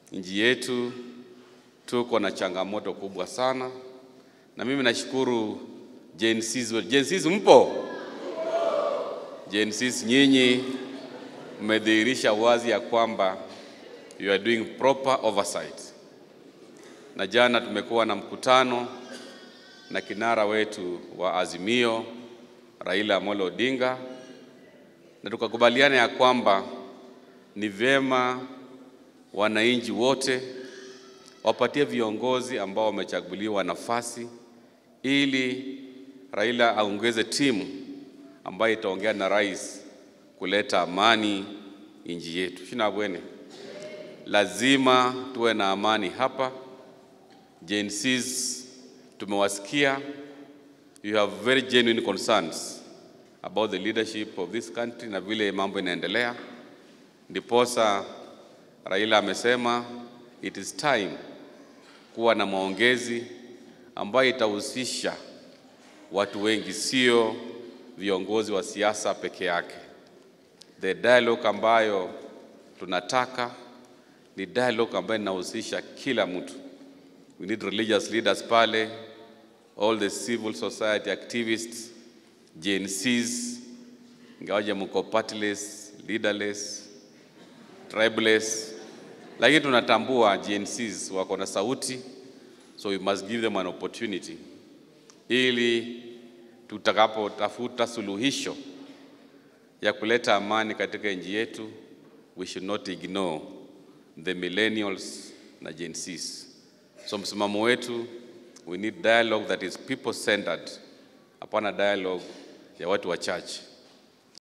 nchi yetu tuko na changamoto kubwa sana, na mimi nashukuru Gen Zs. Gen Zs mpo? Gen Zs nyinyi mmedhihirisha wazi ya kwamba you are doing proper oversight, na jana tumekuwa na mkutano na kinara wetu wa Azimio Raila Amolo Odinga, na tukakubaliana ya kwamba ni vyema wananchi wote wapatie viongozi ambao wamechaguliwa nafasi ili Raila aongeze timu ambayo itaongea na rais kuleta amani nchi yetu. Shina bwene, lazima tuwe na amani hapa. Gen Zs tumewasikia, you have very genuine concerns about the leadership of this country na vile mambo inaendelea, ndiposa Raila amesema it is time kuwa na maongezi ambayo itahusisha watu wengi, sio viongozi wa siasa peke yake. The dialogue ambayo tunataka ni dialogue ambayo inahusisha kila mtu. We need religious leaders pale, all the civil society activists, Gen Zs, ingawaje mko partless, leaderless, tribeless, lakini tunatambua Gen Zs wako na sauti, so we must give them an opportunity ili tutakapotafuta suluhisho ya kuleta amani katika nchi yetu, we should not ignore the millennials na Gen Zs. So msimamo wetu, we need dialogue that is people centered, hapana dialogue ya watu wachache.